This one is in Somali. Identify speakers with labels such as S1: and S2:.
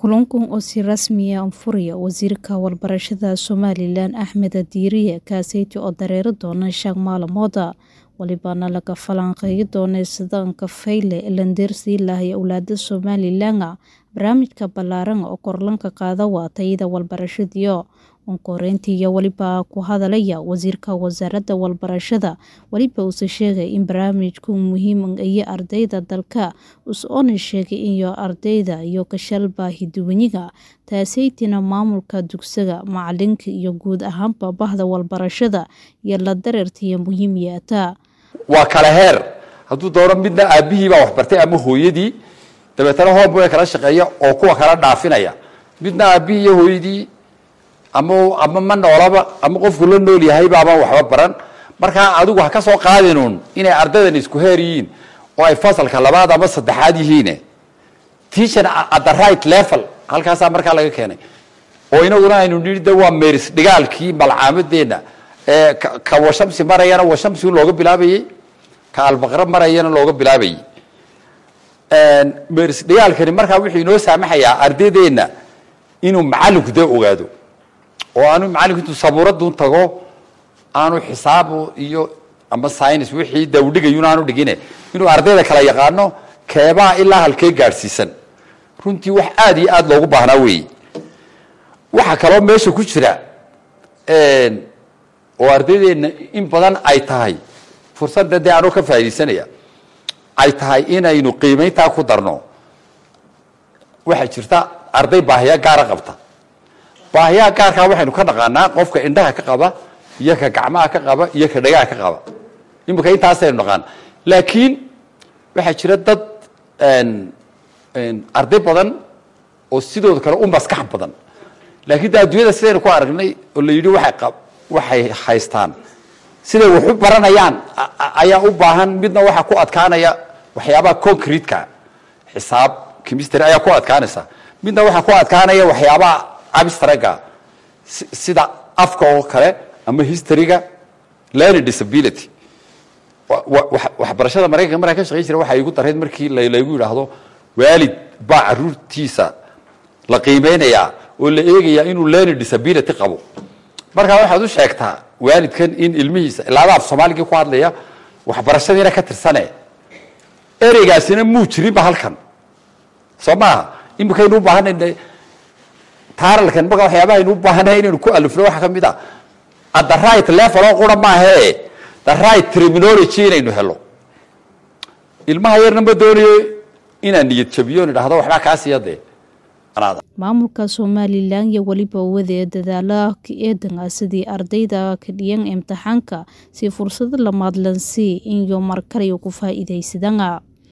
S1: Kulankan oo si rasmi ah u furaya Wasiirka Waxbarashada Somalilan Axmed Diiriye Kaaseyti oo dareeri doona shan maalmood walibana laga falanqeyn doona sida Nkafile Elendersi lahay awlaada Somalilan barnaamijka balaaran oo kor lanka qaada waa tayada waxbarashadiyo onkoreyntii iyo waliba ku hadalaya wasiirka wasaaradda waxbarashada waliba uuse sheegay in barnaamijku muhiim iyo ardayda dalka us-oona sheegay iyo ardayda iyo kashal baahiduwaniga taaseytina maamulka dugsiga macalinka iyo guud ahaanba bahda waxbarashada iyo la dareertiya muhiim yeeta
S2: waa kala heer hadduu doono midna aabihii baa waxbartay ama hooyadii dabeetana hoomboe kala shaqeeya oo kuwa kala dhaafinaya midna aabihii iyo hooyadii ama ama ma noolaba ama qofku la nool yahay baaba waxba baran markaa adigu ha ka soo qaadinuun inay ardaydan isku heer yihiin oo ay fasalka labaad ama saddexaad yihiin teacher at the right level halkaasaa markaa laga keenay oo inaguna aynu nihi de waa meris dhigaalkii malcaamadeenna ee ka washamsi marayana washamsi looga bilaabayey ka albaqra marayana looga bilaabayey meris dhigaalkani markaa wuxuu inoo saamaxayaa ardaydeenna inuu macalinku dee ogaado oo aanu macalinku intuu sabuuradun tago aanu xisaab iyo ama science wixii dawdhigayun aanu dhigine inuu ardayda kala yaqaano keebaa ilaa halkee gaadhsiisan runtii wax aada iyo aada loogu baahnaa weeye waxaa kaloo meesha ku jira oo ardaydeenna in badan ay tahay fursadda dee anoo ka faaidaysanaya ay tahay inaynu qiimayntaa ku darno waxaa jirta arday baahiya gaara qabta baahiyaha gaarkaa waxaynu ka dhaqaanaa qofka indhaha ka qaba iyo ka gacmaha ka qaba iyo ka dhagaha ka qaba imika intaasaynu dhaqaan laakiin waxaa jira dad arday badan oo sidooda kale u maskax badan laakiin de adduunyada sidaynu ku aragnay oo la yidhi waay waxay haystaan siday wax u baranayaan ayaa u baahan midna waxaa ku adkaanaya waxyaabaha concrete-ka xisaab chemistry ayaa ku adkaanaysa midna waxaa ku adkaanaya waxyaabaha abstraga sida afka oo kale ama historyga learning disability waxbarashada maraykanka markaa ka shaqeyn jira waxaa igu darayd markii laygu yidhaahdo waalid baa caruurtiisa la qiimeynayaa oo la eegayaa inuu learning disability qabo markaa waxaad u sheegtaa waalidkan in ilmihiisa ilaada af soomaaligii ku hadlaya waxbarashadiina ka tirsane ereygaasina muu jirinba halkan soo maaha imikaynu u baahanayna taaralkan markaa waxyaabaha aynu u baahanahay inaynu ku alifno waxaa ka mid a at the right level oo qura maahae the right terminology inaynu helo ilmaha yarna ma doonayo inaan niyad jabiyo on idhahdo waxbaa kaa siiya dee
S1: maamulka somalilan iyo weliba wadee dadaala ka eedan ah sidii ardayda ka dhiyan imtixaanka si fursado la maadlansii iyo markale ku faa'iidaysadana